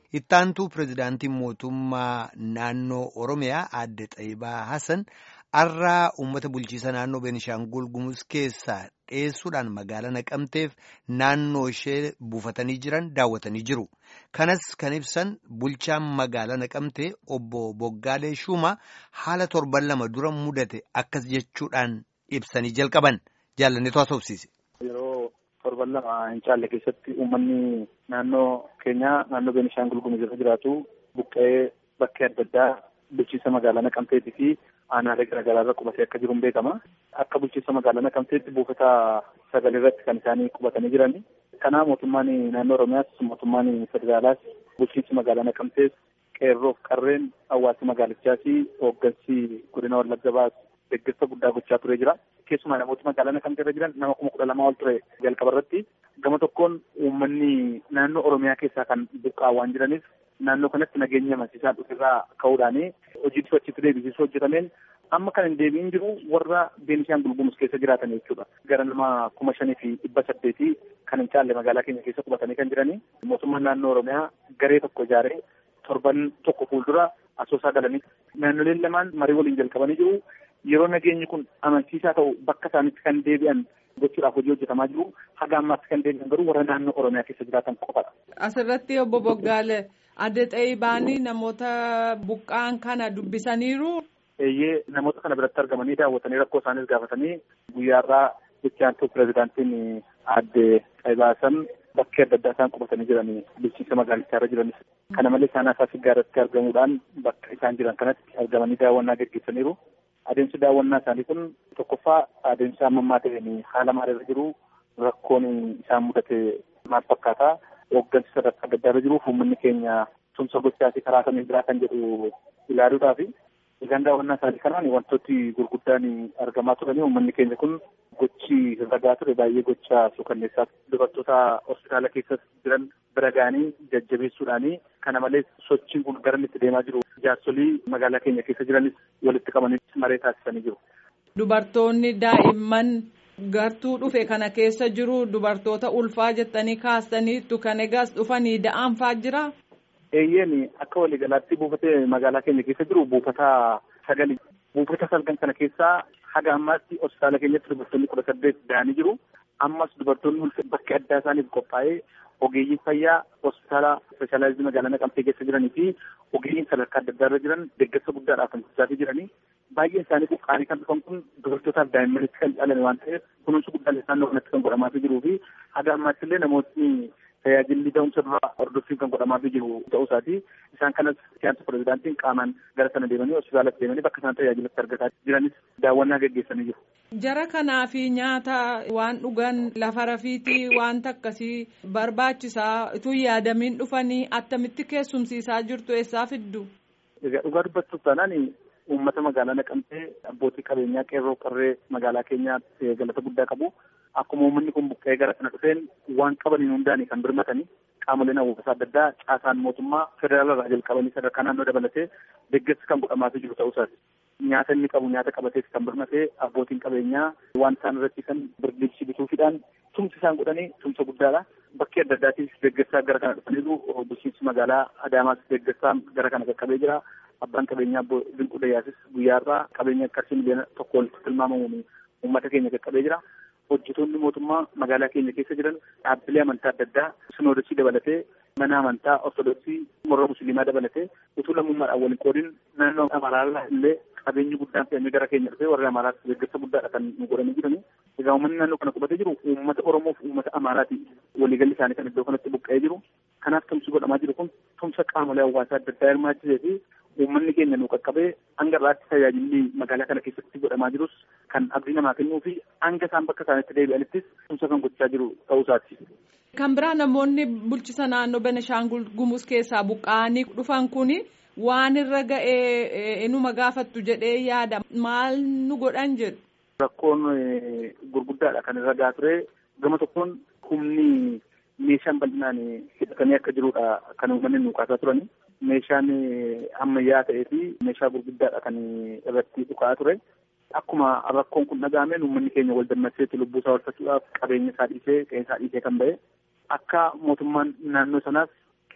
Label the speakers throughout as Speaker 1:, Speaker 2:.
Speaker 1: Ittaantuu pirezidaantiin mootummaa naannoo Oromiyaa aadde Xaayibaa Hassan har'aa uummata bulchiisa naannoo Beenishaangul Gumuz keessaa dheessuudhaan magaalaa naqamteef naannoo ishee buufatanii jiran daawwatanii jiru. Kanas kan ibsan bulchaan magaalaa naqamtee obbo Boggaalee Shuumaa haala torban lama dura mudate akkas jechuudhaan ibsanii jalqaban jaalanneetu haasofsiise.
Speaker 2: Yeroo torban lama hin caalle keessatti uummanni naannoo keenyaa naannoo Beenishaangul Gumuz irra jiraatu buqqa'ee bakkee adda addaa bulchiinsa magaalaa Naqamteetii fi aanaalee garaagaraa irra qubatee akka jiru beekama. Akka bulchiinsa magaalaa Naqamteetti buufata sagalee irratti kan isaanii qubatanii jiran. Kanaa mootummaan naannoo Oromiyaas mootummaan federaalaas bulchiinsi magaalaa Naqamtees qeerroof qarreen hawaasa magaalichaas hooggansi godina Wallagga Bahaas deeggarsa guddaa gochaa turee jira. Keessumaa namooti magaalaa Naqamtee irra jiran nama kuma kudha lamaa ol ture jalqaba irratti. Gama tokkoon uummanni naannoo Oromiyaa keessaa kan buqqa'aa waan jiraniif naannoo kanatti nageenya amansiisaa dhufirraa ka'uudhaan hojii sochiitti deebisiisuu hojjetameen amma kan hin deebiin jiru warra Beenishaangul Gumuz keessa jiraatan jechuudha. Gara nama kuma shanii fi dhibba saddeetii kan hin caalle magaalaa keenya keessa qubatanii kan jiranii mootummaan naannoo Oromiyaa garee tokko ijaaree torban tokko fuuldura asoosaa galanii naannoleen lamaan marii waliin jalqabanii jiru. Yeroo nageenyi kun amansiisaa ta'u bakka isaanitti kan deebi'an gochuudhaaf hojii hojjetamaa jiru. Haga ammaatti kan deebi'an garuu warra naannoo Oromiyaa keessa jiraatan qofadha.
Speaker 3: Asirratti obbo Boggaale adde Xayibaanii namoota buqqaan kana dubbisaniiru.
Speaker 2: Eeyyee namoota kana biratti argamanii daawwatanii rakkoo isaaniis gaafatanii guyyaarraa itti pirezidaantiin adde Xayibaasan bakkee adda addaa isaan qubatanii jiranii bulchiinsa magaalichaa irra jiranis. Kana malees isaan asaas gaarratti argamuudhaan bakka isaan jiran kanatti argamanii daawwannaa gaggeessaniiru. Adeemsi daawwannaa isaanii kun tokkoffaa adeemsa ammammaa ta'een haala maalirra jiru rakkoon isaan mudate maal fakkaata hooggansi sadarkaa adda addaa irra jiruuf uummanni keenya tumsa gochaa fi karaa kamiin biraa kan jedhu ilaaluudhaafi egaan daawwannaa isaanii kanaan wantooti gurguddaan argamaa turanii uummanni keenya kun gochi ragaa ture baay'ee gocha suukanneessaa dubartoota hospitaala keessa jiran bira ga'anii jajjabeessuudhaanii kana malees sochiin kun gara itti deemaa jiru jaarsolii magaalaa keenya keessa jiranis walitti qabanii maree taasisanii jiru.
Speaker 3: Dubartoonni daa'imman gartuu dhufe kana keessa jiru dubartoota ulfaa jettanii kaastaniittu kan egaas dhufanii da'aanfaa jira.
Speaker 2: Eeyyeen akka waliigalaatti buufatee magaalaa keenya keessa jiru buufata sagali. Buufata salgan kana keessaa haga ammaatti hospitaala keenyatti dubartoonni kudha saddeet da'anii jiru. Ammas dubartoonni bakki addaa isaaniif qophaa'ee ogeeyyiin fayyaa hospitaala ispeeshaalaayizii magaalaa Naqamtee keessa jiranii fi ogeeyyiin sadarkaa adda addaa irra jiran deeggarsa guddaadhaaf kan gochaa jiranii. Baay'een isaanii buqqaanii kan dhufan kun dubartootaaf daa'immanitti kan caalame waan ta'eef kunuunsi guddaan naannoo kanatti kan godhamaa jiruu fi haga ammaatti illee namootni tajaajilli da'umsa duraa hordoffiin kan godhamaa jiru ta'uu isaati. Isaan kanas siyaasa pirezidaantiin qaamaan gara sana deemanii hospitaalatti deemanii bakka isaan tajaajilatti argataa jiranis daawwannaa gaggeessanii jiru.
Speaker 3: Jara kanaa fi nyaata waan dhugan lafa rafiitii wanta akkasii barbaachisaa utuu yaadamiin dhufanii attamitti keessumsiisaa jirtu eessaa fiddu?
Speaker 2: Egaa dhugaa dubbachuuf taanaan uummata magaalaa naqamtee abbootii qabeenyaa qeerroo qarree magaalaa keenyaa galata guddaa qabu. Akkuma uummanni kun buqqa'ee gara kana dhufeen waan qabaniin hundaanii kan birmatanii qaamoleen hawwaasa adda addaa caasaan mootummaa federaala irraa jalqabanii sadarkaa naannoo dabalatee deeggarsi kan godhamaafii jiru ta'uu isaati. Nyaata inni qabu nyaata qabatees kan birmatee abbootiin qabeenyaa waan isaan irratti kan birdibsi bituufiidhaan tumsi isaan godhanii tumsa guddaadha. Bakkee adda addaatiif deeggarsaa gara kana dhufaniiru bulchiinsi magaalaa Adaamaas deeggarsaa gara kana qaqqabee jira. Abbaan qabeenyaa Dinquu Dayyaasis guyyaarraa qabeenya qarshii miliyoona tokko walitti tilmaamamuun uummata keenya qaqqabee jira. Hojjetoonni mootummaa magaalaa keenya keessa jiran dhaabbilee amantaa adda addaa sinoodosii dabalatee mana amantaa ortodoksii warra musliimaa dabalatee utuu lammummaadhaan waliin qoodin naannoo amaraarraa illee qabeenyi guddaan fe'amee gara keenya dhufee warra amaaraatti deeggarsa guddaadha kan nu godhanii jiranii. Egaa uummanni naannoo kana qubatee jiru uummata Oromoo fi uummata Amaaraati waliigalli isaanii kan iddoo kanatti buqqa'ee jiru. Kanaaf tumsi godhamaa jiru kun tumsa qaamolee hawaasaa adda addaa hirmaachisee fi uummanni keenya nu qaqqabee hanga irraatti tajaajilli magaalaa kana keessatti godhamaa jirus kan abdii namaa kennuu fi hanga isaan bakka isaanitti deebi'anittis tumsa kan gochaa jiru ta'uu isaati.
Speaker 3: Kan biraa namoonni bulchisa naannoo Benishaangul Gumuz keessaa buqqa'anii dhufan kuni waan irra ga'ee inuma gaafattu jedhee yaada maal nu godhan jedhu.
Speaker 2: Rakkoon gurguddaadha kan irra gahaa ture gama tokkoon humni meeshaan bal'inaan hidhatamee akka jirudha kan uummanni nu kaasaa turani. Meeshaan ammayyaa ta'ee fi meeshaa gurguddaadha kan irratti dhukaa ture. Akkuma rakkoon kun dhaga'ameen uummanni keenya wal dammaqseetti lubbuu isaa oolfachuudhaaf qabeenya isaa dhiisee qe'ee isaa dhiisee kan ba'e akka mootummaan naannoo sanaas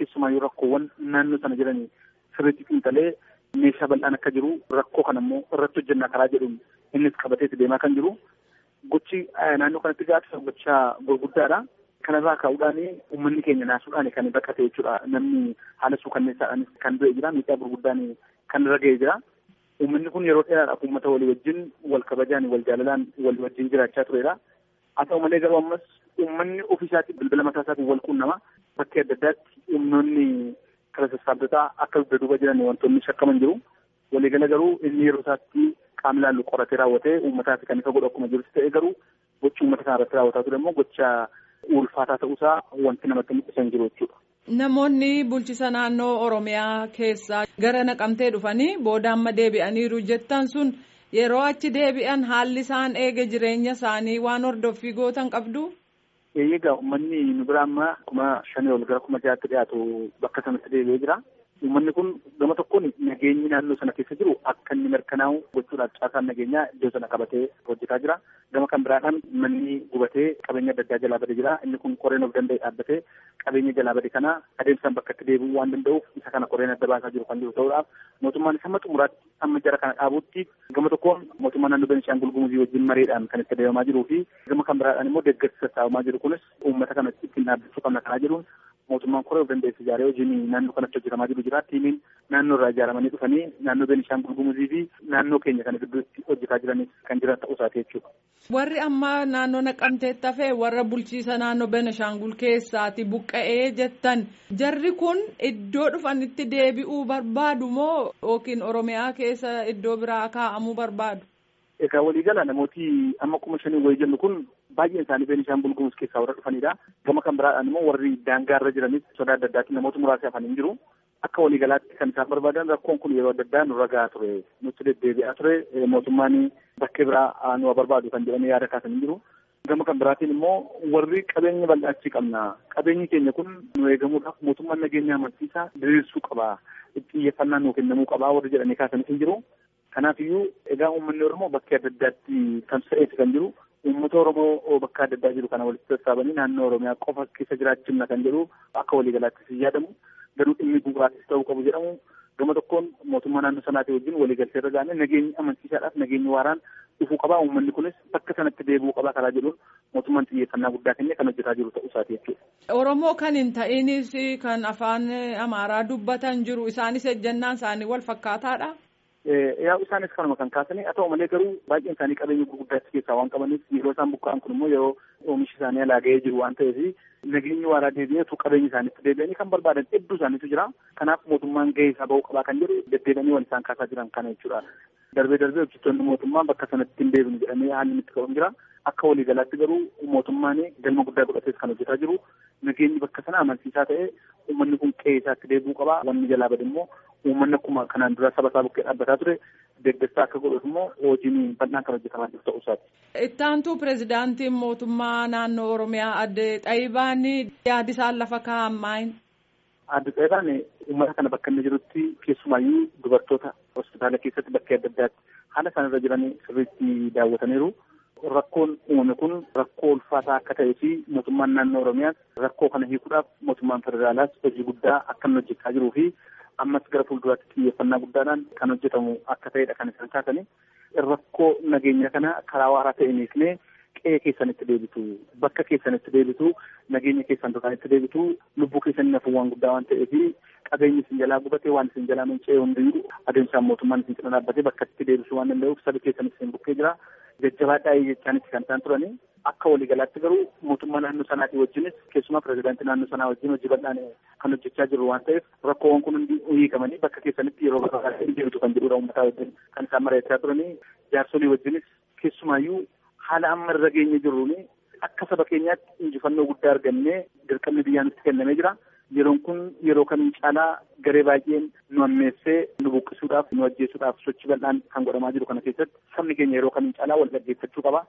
Speaker 2: keessumaayyuu rakkoowwan naannoo sana jiran sirriitti xiinxalee meeshaa bal'aan akka jiru rakkoo kana immoo irratti hojjennaa karaa jedhuun innis qabateeti deemaa kan jiru. Gochi naannoo kanatti gaafisa gochaa gurguddaadha. Kanarraa ka'uudhaan uummanni keenya naasuudhaan kan baqate jechuudha. Namni haala suukanneessaadhaan kan du'e jira. Miidhaa gurguddaan kan irra ga'ee jira. Uummanni kun yeroo dheeraadhaaf uummata walii wajjin wal kabajaan wal jaalalaan walii wajjin jiraachaa turedha. Haa ta'u malee garuu ammas uummanni ofiisaatii bilbila mataa isaatiin wal quunnama. Bakkee adda addaatti humnoonni kala sassaabdotaa akka dugda duuba jiran wantoonni shakkaman jiru. Waliigala garuu inni yeroo isaatti qaamni laallu qoratee raawwatee uummataaf kan isa godhu akkuma jirutti ta'e garuu gochi uummata kana irratti raawwataa ture immoo gocha ulfaataa ta'uusaa wanti namatti mul'isan jiru jechuudha.
Speaker 3: Namoonni bulchisa naannoo Oromiyaa keessaa gara naqamtee dhufanii booda amma deebi'aniiru jettan sun yeroo achi deebi'an haalli isaan eege jireenya isaanii waan hordoffii gootan qabdu.
Speaker 2: Eeyyega uummanni nu bira amma kuma shanii ol gara kuma jaatti dhiyaatu bakka sanatti deebi'ee jira. Uummanni kun gama tokkoon nageenyi naannoo sana keessa jiru akka inni mirkanaa'u gochuudhaaf caasaan nageenyaa iddoo sana qabatee hojjetaa jira. Gama kan biraadhaan manni gubatee qabeenya adda addaa jalaa bade jira. Inni kun qoreen of danda'e dhaabbatee qabeenya jalaa bade kana adeemsaan bakka itti deebi'uu waan danda'uuf isa kana qoreen adda baasaa jiru kan jiru ta'uudhaaf mootummaan hamma xumuraatti amma jara kana dhaabutti gama tokkoon mootummaa naannoo Beenishaangul Gumuzii wajjin mareedhaan kan itti adeemaa jiruu fi gama kan biraadhaan immoo deeggarsi sassaabamaa jiru kunis uummata kana ittiin dhaabbachuu qabna kanaa jedhuun mootummaan koree of dandeesse ijaaree hojiin naannoo kanatti hojjetamaa jiru jira. Tiimiin naannoo irraa ijaaramanii dhufanii naannoo Beenishaangul Gumuzii fi naannoo keenya kana gidduutti hojjetaa jiranis kan jiran ta'uu isaati jechuudha.
Speaker 3: Warri amma naannoo naqamteetti hafee warra bulchiisa naannoo Beenishaangul keessaati buqqa'ee jettan jarri kun iddoo dhufanitti deebi'uu barbaadu moo yookiin Oromiyaa keessa iddoo biraa kaa'amuu barbaadu?
Speaker 2: Egaa waliigala namooti amma kuma shanii wayii jennu kun baay'een isaanii Beenishaangul Gumuz keessaa warra dhufanidha. Gama kan biraadhaan immoo warri daangaarra jiranis sodaa adda addaatiin namoota muraasa hafanii jiru. Akka waliigalaatti kan isaan barbaadan rakkoon kun yeroo adda addaa nurra gahaa ture. Nutti deddeebi'aa ture. Mootummaan bakkee biraa nu barbaadu kan jedhanii yaada kaasanii jiru. Gama kan biraatiin immoo warri qabeenya bal'aachii qabna. Qabeenyi keenya kun nu eegamuudhaaf mootummaan nageenya amansiisaa diriirsuu qaba. Xiyyeeffannaa nuu kennamuu qaba warri jedhanii kaasanii jiru. Kanaafiyyuu egaa uummanni Oromoo bakkee adda addaatti tamsa'eeti kan jiru. Uummata Oromoo bakka adda addaa jiru kana walitti sassaabanii naannoo Oromiyaa qofa keessa jiraachifna kan jedhu akka waliigalaattis yaadamu. Garuu dhimmi bu'uuraatis ta'uu qabu jedhamu. Gama tokkoon mootummaa naannoo sanaatii wajjin waliigaltee irra gaane nageenyi amansiisaadhaaf nageenyi waaraan dhufuu qaba. Uummanni kunis bakka sanatti deebi'uu qaba karaa jedhuun mootummaan xiyyeeffannaa guddaa kennee kan hojjetaa jiru ta'uu isaati jechuudha.
Speaker 3: Oromoo kan hin ta'inis kan afaan Amaaraa dubbatan jiru isaanis ejjennaan isaanii wal fakkaataadha.
Speaker 2: yaa isaanis kanuma kan kaasanii haa ta'u malee garuu baay'een isaanii qabeenya gurguddaa achi keessaa waan qabaniif yeroo isaan buqqa'an kun immoo yeroo oomishi isaanii alaa ga'ee jiru waan ta'eef nageenyi waaraa deebi'eetu qabeenya isaaniitti deebi'anii kan barbaadan hedduu isaaniitu jira kanaaf mootummaan gahee isaa ba'uu qabaa kan jedhu deddeebi'anii wal isaan kaasaa jiran kana jechuudha. Darbee darbee hojjettoonni mootummaa bakka sanatti hin deebinu jedhamee haalli itti qabamu jira. Akka waliigalaatti garuu mootummaan galma guddaa godhatees kan hojjetaa jiru. Nageenyi bakka sana amansiisaa ta'ee uummanni kun qe'ee isaatti deebi'uu qaba. Wanni jalaa bade immoo uummanni akkuma kanaan dura saba isaa bukkee dhaabbataa ture deeggarsaa akka godhuuf immoo hojiin bal'aan kan hojjetamaa jiru ta'uu isaati.
Speaker 3: Ittaantuu pirezidaantiin mootummaa naannoo Oromiyaa adde Xaayibaan yaadi isaan lafa kaa'an maayin?
Speaker 2: Adde Xaayibaan uummata kana bakka inni jirutti keessumaayyuu dubartoota hospitaala keessatti bakkee adda addaatti haala isaan irra jiran sirriitti daawwataniiru. Rakkoon uumame kun rakkoo ulfaataa akka ta'ee fi mootummaan naannoo Oromiyaas rakkoo kana hiikuudhaaf mootummaan federaalaas hojii guddaa akka inni hojjechaa jiruu fi ammas gara fuulduraatti xiyyeeffannaa guddaadhaan kan hojjetamu akka ta'edha kan isaan kaasanii. Rakkoo nageenya kana karaa waaraa ta'een hiiknee qe'ee keessanitti deebitu bakka keessanitti deebitu nageenya keessan duraanitti deebitu lubbuu keessanii nafu waan guddaa waan ta'eef qabeenyi isin jalaa gubatee waan isin jalaa manca'ee hundiyyuu adeemsaan mootummaan isin cina dhaabbatee bakka itti deebisuu waan danda'uuf sabi keessanis isin bukkee jira. jajjabaadhaa jechaanitti kan isaan turani akka waliigalaatti garuu mootummaa naannoo sanaatii wajjinis keessumaa pirezidaantii naannoo sanaa wajjin hojii bal'aan kan hojjechaa jiru waan ta'eef rakkoowwan kun hundi hiikamanii bakka keessanitti yeroo barbaadan deebitu kan jedhudha uummataa wajjin kan isaan mari'achaa turanii jaarsolii wajjinis keessumaayyuu haala amma irra geenye jirruuni akka saba keenyaatti injifannoo guddaa argannee dirqamni biyyaa nutti kennamee jira. Yeroon kun yeroo kamiin caalaa garee baay'een nu ammeessee nu buqqisuudhaaf nu ajjeesuudhaaf sochii bal'aan kan godhamaa jiru kana keessatti sabni keenya yeroo kamiin caalaa wal dhaggeeffachuu qaba.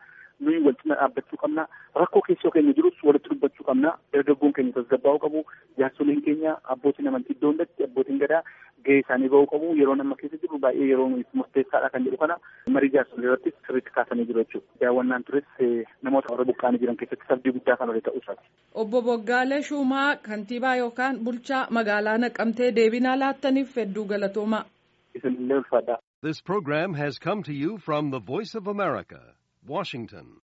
Speaker 2: nuyi wal cina dhaabbachuu qabna rakkoo keessoo keenya jirus walitti dubbachuu qabna dargaggoon keenya tasgabbaa'uu qabu jaarsoliin keenya abbootiin amantii iddoo hundatti abbootiin gadaa gahee isaanii ba'uu qabu yeroo amma keessa jiru baay'ee yeroo murteessaadha kan jedhu kana marii jaarsolii irratti sirriitti kaasanii jiru jechuudha. Daawwannaan tures namoota warra buqqaanii jiran keessatti sabdii guddaa kan ta'uu isaati.
Speaker 3: Obbo Boggaalee Shumaa kantiibaa yookaan bulchaa magaalaa Naqamtee deebinaa laattaniif hedduu galatoomaa.
Speaker 2: Isinillee ulfaadhaa.
Speaker 4: This program has come to you from the Voice of America, Washington.